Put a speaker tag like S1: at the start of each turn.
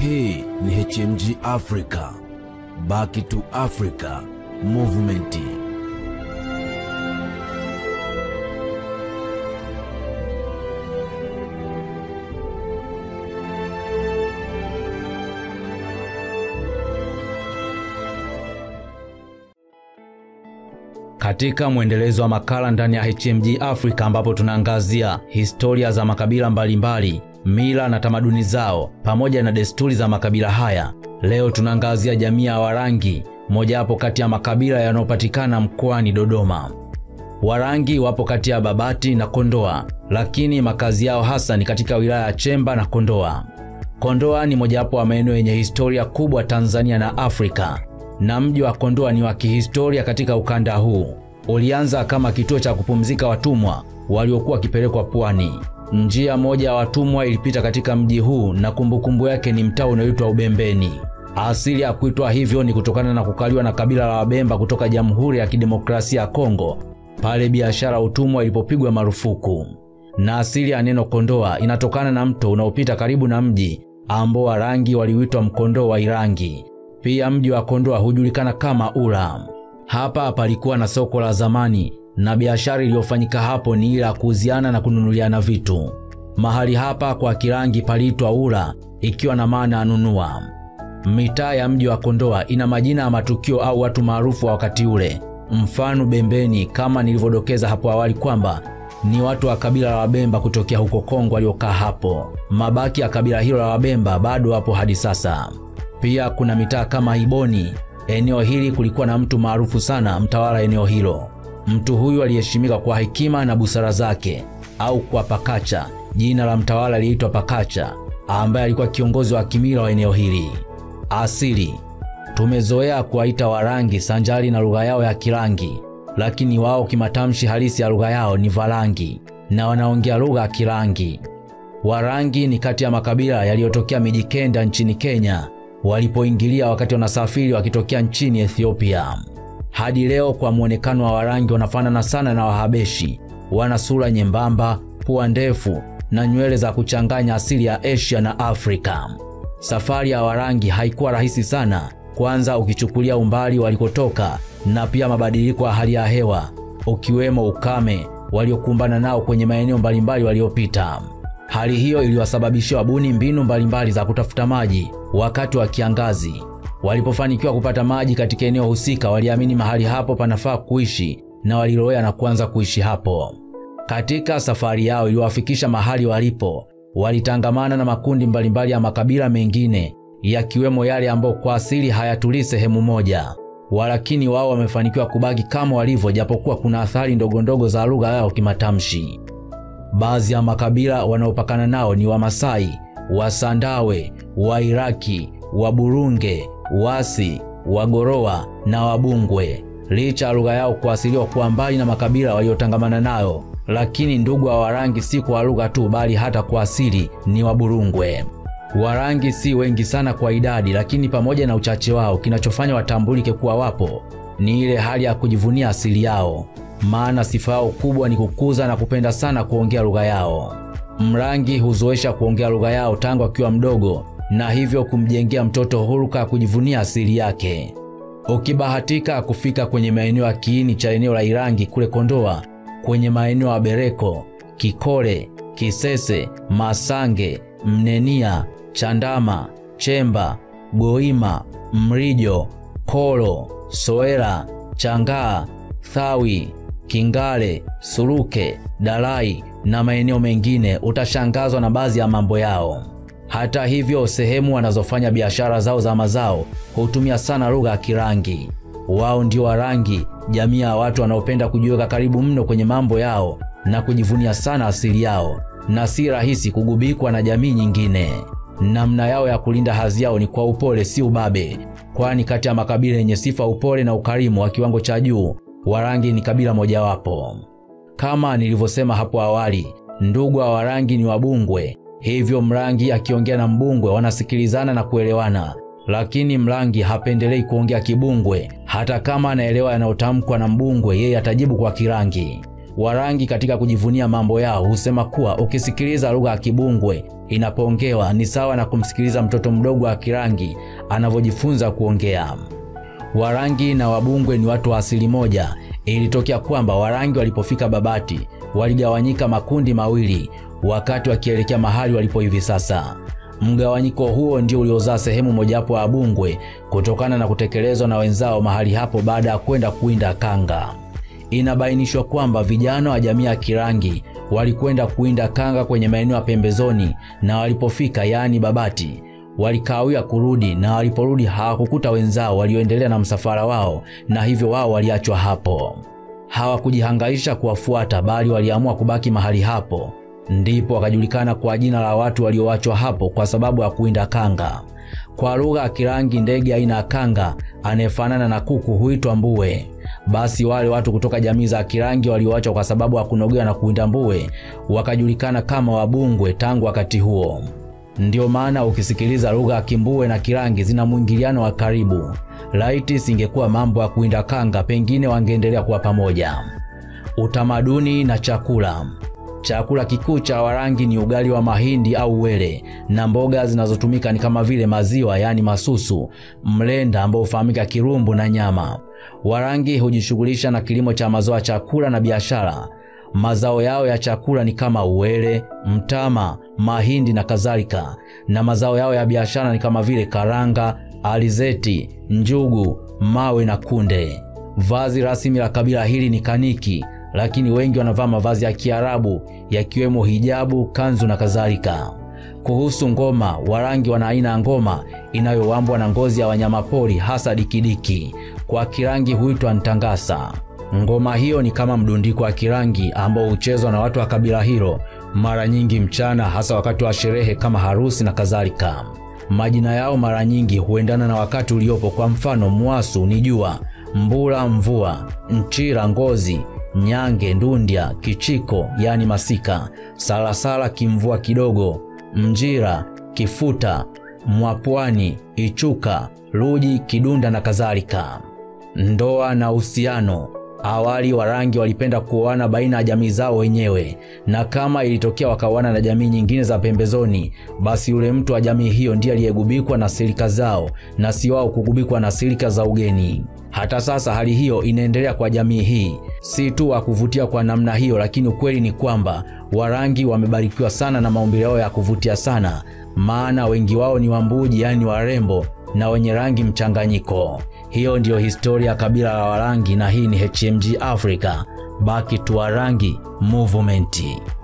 S1: Hii ni HMG Africa, Back to Africa Movement.
S2: Katika mwendelezo wa makala ndani ya HMG Africa ambapo tunaangazia historia za makabila mbalimbali, mila na tamaduni zao pamoja na desturi za makabila haya. Leo tunaangazia jamii ya Warangi, mojawapo kati ya makabila yanayopatikana mkoani Dodoma. Warangi wapo kati ya Babati na Kondoa, lakini makazi yao hasa ni katika wilaya ya Chemba na Kondoa. Kondoa ni mojawapo wa maeneo yenye historia kubwa Tanzania na Afrika na mji wa Kondoa ni wa kihistoria katika ukanda huu. Ulianza kama kituo cha kupumzika watumwa waliokuwa wakipelekwa pwani. Njia moja ya watumwa ilipita katika mji huu na kumbukumbu yake ni mtaa unaoitwa Ubembeni. Asili ya kuitwa hivyo ni kutokana na kukaliwa na kabila la Wabemba kutoka Jamhuri ya Kidemokrasia ya Kongo pale biashara utumwa ilipopigwa marufuku. Na asili ya neno Kondoa inatokana na mto unaopita karibu na mji ambao Warangi waliuitwa Mkondoo wa Irangi. Pia mji wa Kondoa hujulikana kama Ula. Hapa palikuwa na soko la zamani na biashara iliyofanyika hapo ni ile ya kuuziana na kununuliana vitu. Mahali hapa kwa Kirangi paliitwa Ula, ikiwa na maana ya nunua. Mitaa ya mji wa Kondoa ina majina ya matukio au watu maarufu wa wakati ule. Mfano Bembeni, kama nilivyodokeza hapo awali kwamba ni watu wa kabila la Wabemba kutokea huko Kongo waliokaa hapo. Mabaki ya kabila hilo la Wabemba bado wapo hadi sasa. Pia kuna mitaa kama Iboni. Eneo hili kulikuwa na mtu maarufu sana, mtawala eneo hilo. Mtu huyu aliheshimika kwa hekima na busara zake, au kwa Pakacha. Jina la mtawala aliitwa Pakacha, ambaye alikuwa kiongozi wa kimila wa eneo hili. Asili tumezoea kuwaita Warangi sanjari na lugha yao ya Kirangi, lakini wao kimatamshi halisi ya lugha yao ni Varangi na wanaongea lugha ya Kirangi. Warangi ni kati ya makabila yaliyotokea miji kenda nchini Kenya walipoingilia wakati wanasafiri wakitokea nchini Ethiopia. Hadi leo kwa muonekano wa Warangi wanafanana sana na Wahabeshi. Wana sura nyembamba, pua ndefu na nywele za kuchanganya asili ya Asia na Afrika. Safari ya Warangi haikuwa rahisi sana, kwanza ukichukulia umbali walikotoka na pia mabadiliko ya hali ya hewa, ukiwemo ukame waliokumbana nao kwenye maeneo mbalimbali waliopita. Hali hiyo iliwasababishia wabuni mbinu mbalimbali za kutafuta maji wakati wa kiangazi. Walipofanikiwa kupata maji katika eneo husika, waliamini mahali hapo panafaa kuishi na walilowea na kuanza kuishi hapo. Katika safari yao iliwafikisha mahali walipo, walitangamana na makundi mbalimbali ya makabila mengine yakiwemo yale ambayo kwa asili hayatulii sehemu moja, walakini wao wamefanikiwa kubaki kama walivyo, japokuwa kuna athari ndogondogo za lugha yao kimatamshi. Baadhi ya makabila wanaopakana nao ni Wamasai, Wasandawe, Wairaki, Waburunge, Wasi, Wagorowa na Wabungwe. Licha ya lugha yao kuasiliwa kuwa mbali na makabila waliotangamana nayo, lakini ndugu wa Warangi si kwa lugha tu, bali hata kwa asili ni Waburungwe. Warangi si wengi sana kwa idadi, lakini pamoja na uchache wao, kinachofanya watambulike kuwa wapo ni ile hali ya kujivunia asili yao maana sifa yao kubwa ni kukuza na kupenda sana kuongea lugha yao. Mrangi huzoesha kuongea lugha yao tangu akiwa mdogo, na hivyo kumjengea mtoto huruka ya kujivunia asili yake. Ukibahatika kufika kwenye maeneo ya kiini cha eneo la Irangi kule Kondoa, kwenye maeneo ya Bereko, Kikole, Kisese, Masange, Mnenia, Chandama, Chemba, Goima, Mrijo, Kolo, Soera, Changaa, Thawi, Kingale, Suruke, Dalai na maeneo mengine, utashangazwa na baadhi ya mambo yao. Hata hivyo, sehemu wanazofanya biashara zao za mazao hutumia sana lugha ya Kirangi. Wao ndio Warangi, jamii ya watu wanaopenda kujiweka karibu mno kwenye mambo yao na kujivunia sana asili yao, na si rahisi kugubikwa na jamii nyingine. Namna yao ya kulinda hadhi yao ni kwa upole, si ubabe, kwani kati ya makabila yenye sifa upole na ukarimu wa kiwango cha juu Warangi ni kabila mojawapo. Kama nilivyosema hapo awali, ndugu wa Warangi ni Wabungwe, hivyo Mrangi akiongea na Mbungwe wanasikilizana na kuelewana, lakini Mrangi hapendelei kuongea Kibungwe. Hata kama anaelewa yanayotamkwa na Mbungwe, yeye atajibu kwa Kirangi. Warangi katika kujivunia mambo yao husema kuwa ukisikiliza lugha ya Kibungwe inapoongewa ni sawa na kumsikiliza mtoto mdogo wa Kirangi anavyojifunza kuongea. Warangi na Wabungwe ni watu wa asili moja. Ilitokea kwamba Warangi walipofika Babati waligawanyika makundi mawili wakati wakielekea mahali walipo hivi sasa. Mgawanyiko huo ndio uliozaa sehemu mojawapo ya Wabungwe kutokana na kutekelezwa na wenzao mahali hapo baada ya kwenda kuwinda kanga. Inabainishwa kwamba vijana wa jamii ya Kirangi walikwenda kuwinda kanga kwenye maeneo ya pembezoni, na walipofika yaani Babati walikawia kurudi, na waliporudi hawakukuta wenzao walioendelea na msafara wao, na hivyo wao waliachwa hapo. Hawakujihangaisha kuwafuata, bali waliamua kubaki mahali hapo. Ndipo wakajulikana kwa jina la watu walioachwa hapo kwa sababu ya kuwinda kanga. Kwa lugha ya Kirangi, ndege aina ya kanga anayefanana na kuku huitwa mbuwe. Basi wale watu kutoka jamii za Kirangi walioachwa kwa sababu ya kunogewa na kuwinda mbuwe wakajulikana kama Wabungwe tangu wakati huo. Ndiyo maana ukisikiliza lugha ya Kimbuwe na Kirangi zina mwingiliano wa karibu. Laiti singekuwa mambo ya kuwinda kanga, pengine wangeendelea kuwa pamoja. Utamaduni na chakula. Chakula kikuu cha Warangi ni ugali wa mahindi au wele, na mboga zinazotumika ni kama vile maziwa, yaani masusu, mlenda ambao hufahamika kirumbu na nyama. Warangi hujishughulisha na kilimo cha mazao ya chakula na biashara. Mazao yao ya chakula ni kama uwele, mtama, mahindi na kadhalika, na mazao yao ya biashara ni kama vile karanga, alizeti, njugu, mawe na kunde. Vazi rasmi la kabila hili ni kaniki, lakini wengi wanavaa mavazi ya Kiarabu yakiwemo hijabu, kanzu na kadhalika. Kuhusu ngoma, Warangi wana aina ya ngoma inayowambwa na ngozi ya wanyamapori hasa dikidiki. Kwa Kirangi huitwa ntangasa. Ngoma hiyo ni kama mdundiko wa Kirangi ambao huchezwa na watu wa kabila hilo mara nyingi mchana, hasa wakati wa sherehe kama harusi na kadhalika. Majina yao mara nyingi huendana na wakati uliopo. Kwa mfano, Mwasu ni jua, Mbula mvua, Nchira ngozi, Nyange ndundya, Kichiko yani masika, Salasala kimvua kidogo, Mjira kifuta, Mwapwani Ichuka, Luji kidunda na kadhalika. Ndoa na uhusiano. Awali Warangi walipenda kuoana baina ya jamii zao wenyewe, na kama ilitokea wakaoana na jamii nyingine za pembezoni, basi yule mtu wa jamii hiyo ndiye aliyegubikwa na silika zao na si wao kugubikwa na silika za ugeni. Hata sasa hali hiyo inaendelea kwa jamii hii, si tu wa kuvutia kwa namna hiyo, lakini ukweli ni kwamba Warangi wamebarikiwa sana na maumbile yao ya kuvutia sana, maana wengi wao ni Wambuji, yaani warembo na wenye rangi mchanganyiko. Hiyo ndiyo historia ya kabila la Warangi, na hii ni HMG Africa, Back to Warangi Movement.